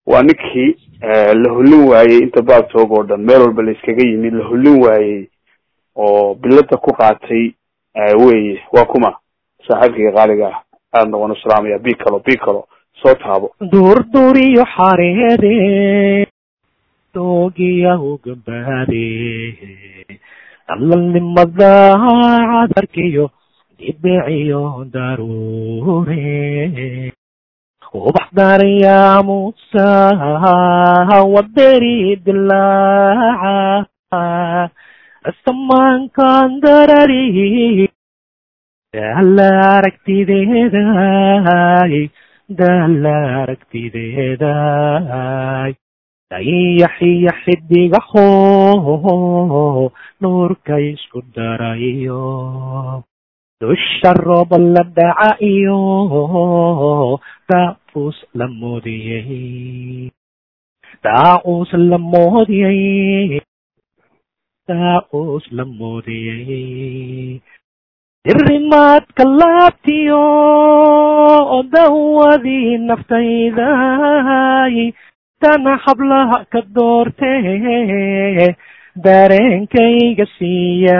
waa ninkii la hollin waayey inta baagtoog oo dhan meel walba la iskaga yimid la hollin waayey oo bilada ku qaatay weye waa kuma saaxiibkayga qaaliga ah aadna waan u salaamaya bicalo bicalo soo taabo duurduriyo xareede doogiya ugabaade dalalnimada cadarkiyo dibiciyo daruure ubax daraya musa waderi dilaaca samaankan darari dala aragtideeday dala aragtideeday dayaxiyo xidigaho nuurka isku darayo dusha rooba la dhaca iyo daacus la moodiyey daacus la moodiyey daacus la moodiyey dirimaadka laabtiyo dawadii naftayday tana hablaha ka doortee dareenkayga siiya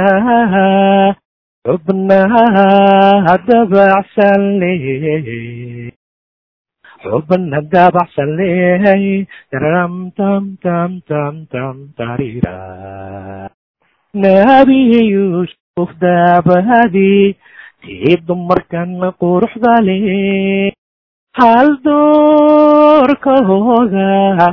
xubnaha dabacsan le xubna dabacsan lehay ram tam tam tam tam tarira nabi yuusuf daabahadii tii dumarkana quruxda le hal doorkooda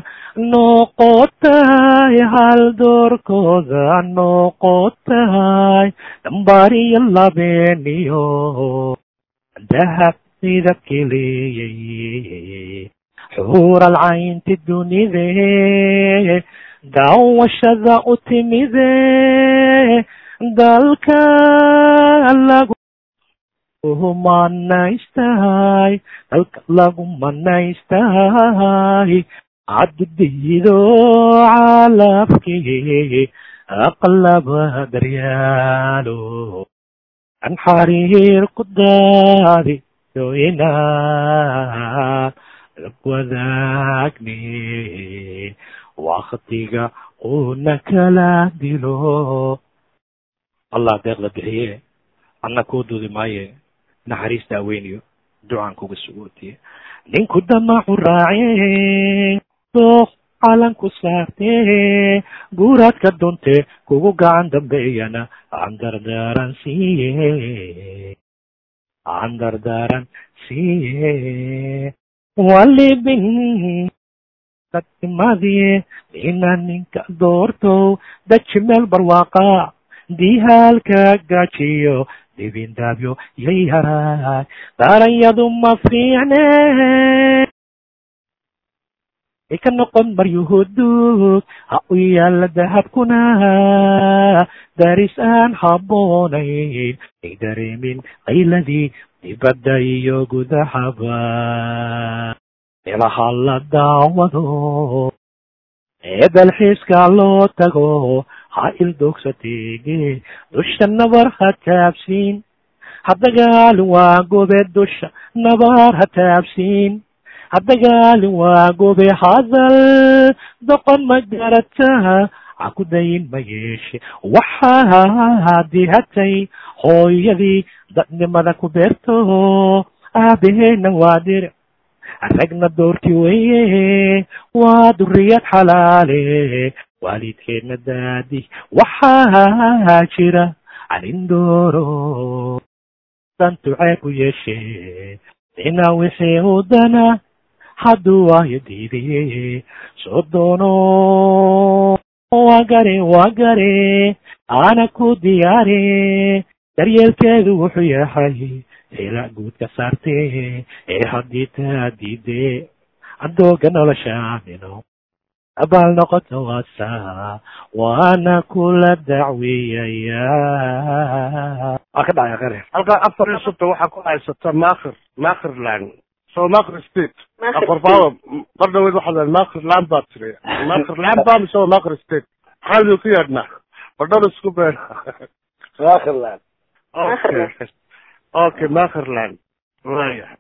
noqotay hal doorkooda noqotay dambariyo labeeniyo dahab midabkii leeyay xuural caynti dunide daawashada u timide dalka lagu manaystahay dalka lagu manaystahay caddido calabkii aqlaba daryaalo an xariir ku daadi inaad wadaagni waktiga una kala dilo allah deeqda bixiye anna kuu duudi maaye naxariista aweyniyo ducaan kuga sugootiye ninku damacu raace dooq calanku saartee guuraadka dunte kugu gacan dambeeyana aan dardaaran siiye aan dardaaran siiye walibin dadnimadie ina ninka doortow daji meel barwaaqa dihaalka gajiyo dibindaabyo yayaraay daranyadu ma fiicne ka noqon maryuhudug ha u yaala dahabkuna daris aan habboonayn ay dareemin qayladii dibadda iyo gudahaba meelaha la daawado ee dalxiiska loo tago ha ildogsateege dusha nabar ha taabsiin haddagaalin waa gobe dusha nabar ha taabsiin haddagaalin waa gobe hadal doqon ma garataha ha ku dayin ma yeeshe waxaa dihatay hooyadii dadnimada ku beerto aabaheena waa dir ragna doorti weye waa duriyad xalaale waalidkeedna daadi waxaa jira anindooro dantucee ku yeeshe ina wixii udana hadduu waayo diidaye soo doono waa gare waa gare ana ku diyaare daryeelkeedu wuxuu yahay hela guudka saarte ee haddii taa diide adooga noloshaamino abaal noqoto waasa waana kula dacwiyaya waa ka dhacay qare halkaa afar iyo sodon waxaa ku haysata makhir makhirland so makhir state afarfaado mar dhaweyd waxaa la makhirland baa tiri makhirland baa mise waa makhir state maxaa ku yeedhnaa badhada isku been makhirland okay okay makhirland waya